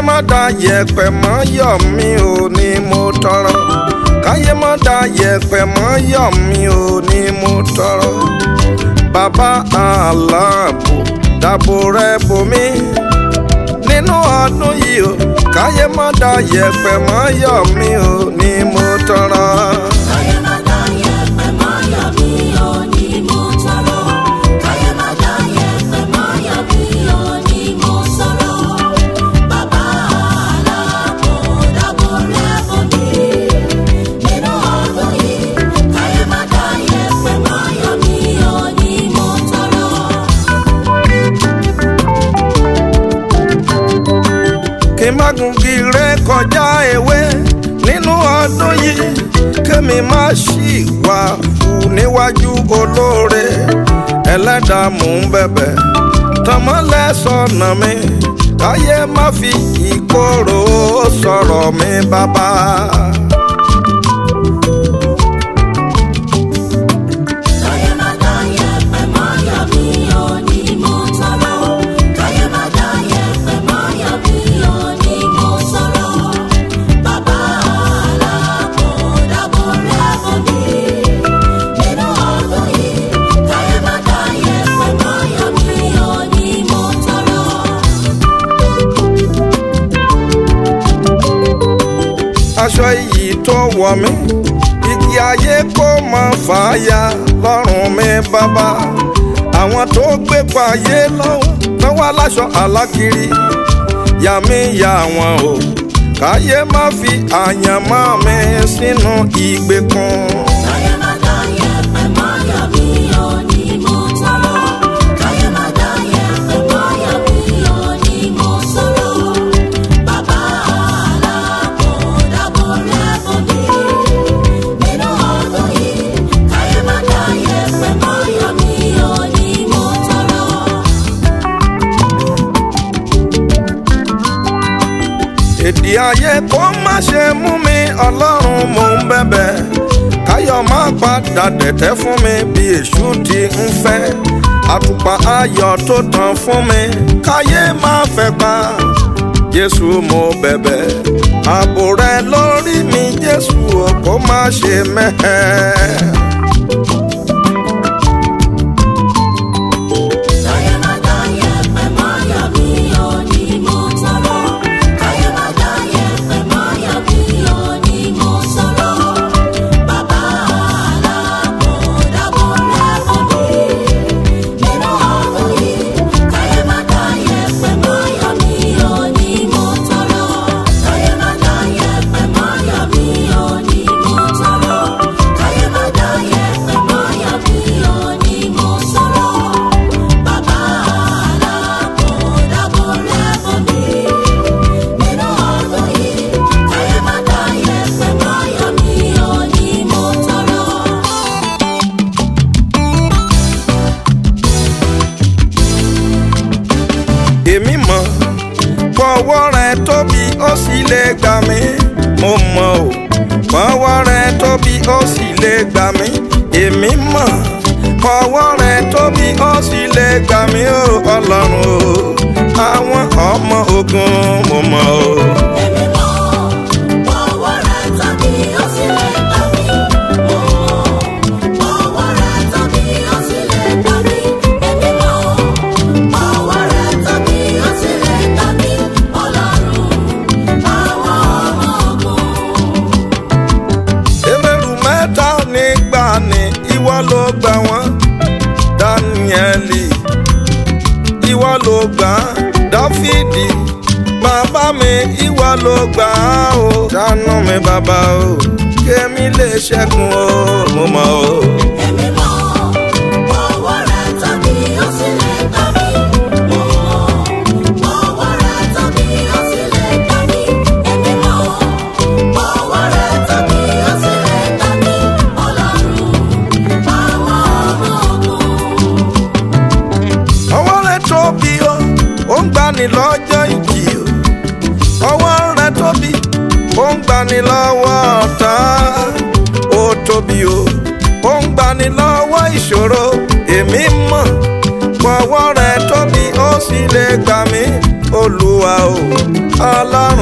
má da yẹ̀pẹ̀ mọ́ yọ̀ mí ò ní mo tọrọ káyé má da yẹ̀pẹ̀ mọ́ yọ̀ mí ò ní mo tọrọ bàbá aláàbò dáàbò rẹ bò mí nínú ọdún yìí o káyé má da yẹ̀pẹ̀ mọ́ yọ̀ mí ò ní mo tọrọ. káyé má dá yẹ̀pẹ̀ mọ́ yọ̀ mí ò ní mo tọrọ. káyé má dá yẹ̀pẹ̀ mọ́ yọ̀ mí ò ní mo sọ̀rọ̀. bàbá aláàbò dáàbò rẹ̀ bò mí. nínú ọdún yìí káyé má dá yẹ̀pẹ̀ mọ́ yọ̀ mí ò ní mo tọrọ. kí n má gungi ré kọjá ewé nínú ọdún yìí kémi má ṣì wà hù níwájú olóore ẹlẹ́dàá mò ń bẹ̀bẹ̀ tọmọlẹ́ sọ̀nà mi káyé má fi ìkorò sọ̀rọ̀ mi bàbá. káyé má dá yẹ̀pẹ̀ mọ́ yọ̀ mí ò ní mo tọrọ. káyé má dá yẹ̀pẹ̀ mọ́ yọ̀ mí ò ní mo sọ̀rọ̀. bàbá aláàbò dáàbò rẹ̀ bò mí. nínú ọdún yìí káyé má dá yẹ̀pẹ̀ mọ́ yọ̀ mí ò ní mo tọrọ. aṣọ iyì tó wọ̀ mí igi ayé kó mọ fàáya lọ́rùn mi bàbá àwọn tó gbé payé lọ́wọ́ lọ́wọ́ aláṣọ alákiri yà mí yà wọ́n o káyé má fi àyànmọ́ mi sínú ìgbèkùn. káyé má dá yẹ̀pẹ̀ mọ́ yọ̀ mí ò ní mo tọrọ. káyé má dá yẹ̀pẹ̀ mọ́ yọ̀ mí ò ní mo sọ̀rọ̀. bàbá aláàbò dáàbò rẹ̀ bò mí. nínú ọdún yìí káyé má dá yẹ̀pẹ̀ mọ́ yọ̀ mí ò ní mo tọrọ. èdè ayé kó má ṣe mú mi ọlọ́run mò ń bẹ̀bẹ̀ káyọ̀ má padà dẹ̀tẹ̀ fún mi bí èṣù ti ń fẹ́ àtùpà ayọ̀ tó tàn fún mi káyé má fẹ́ pa jésù mo bẹ̀bẹ̀ ààbò rẹ lórí mi jésù o kó má ṣe mẹ́hẹ́. káyé má dá yẹ̀pẹ̀ mọ́ yọ̀ mí ò ní mo tọrọ. káyé má dá yẹ̀pẹ̀ mọ́ yọ̀ mí ò ní mo sọ̀rọ̀. bàbá aláàbò dáàbò rẹ̀ bò mí. nínú ọdún yìí káyé má dá yẹ̀pẹ̀ mọ́ yọ̀ mí ò ní mo tọrọ. káyé má dá yẹ̀pẹ̀ mọ́ yọ̀ mí ò ní mo tọrọ. káyé má dá yẹ̀pẹ̀ mọ́ yọ̀ mí ò ní mo sọ̀rọ̀. Bàbá aláàbò dáàbò rẹ̀ bò mí. Nínú ọdún yìí, káyé má dá yẹ̀pẹ̀ mọ́ yọ̀ mí ò ní mo tọrọ. èmi mọ̀ pọ̀wọ́ rẹ tóbi ó sì lè gbà mí mo mọ̀ o pọ̀wọ́ rẹ tóbi ó sì lè gbà mí èmi mọ̀ pọ̀wọ́ rẹ tóbi ó sì lè gbà mí o ọlọ́run o àwọn ọmọ ogun mo mọ̀ o. Èmi mọ̀, ọwọ́ rẹ̀ tàbí ó sì lè gbà mí. Mo mọ̀, ọwọ́ rẹ̀ tàbí ó sì lè gbà mí. Èmi mọ̀, ọwọ́ rẹ̀ tàbí ó sì lè gbà mí. Ọlọ́run, àwọn ọmọ ogun. Ebéèrú mẹ́ta nígbà ni ìwọ ló gbà wọ́n Dáníẹ́lì ìwọ ló gbà á Dáfídì bàbá mi ìwọ ló gbà á o ṣàánú mi bàbá o kémi lè ṣẹ́gun o mo mọ̀ o. Èmi mọ̀, ọwọ́ rẹ̀ tàbí ó sì lè gbà mí. Mo mọ̀, ọwọ́ rẹ̀ tàbí ó sì lè gbà mí. Èmi mọ̀, ọwọ́ rẹ̀ tàbí ó sì lè gbà mí. Ọlọ́run, àwọn ọmọ ogun. ọwọ́ rẹ tóbi o ó ń gbani lọ́jọ́ ìjì o ọwọ́ rẹ tóbi ó ń gbani lọ́wọ́ ọ̀tá ó tóbi o ó ń gbani lọ́wọ́ ìṣòro èmi mọ̀ pọ̀wọ́ rẹ tóbi ó sì lè gbà mí olúwa o ọlọ́run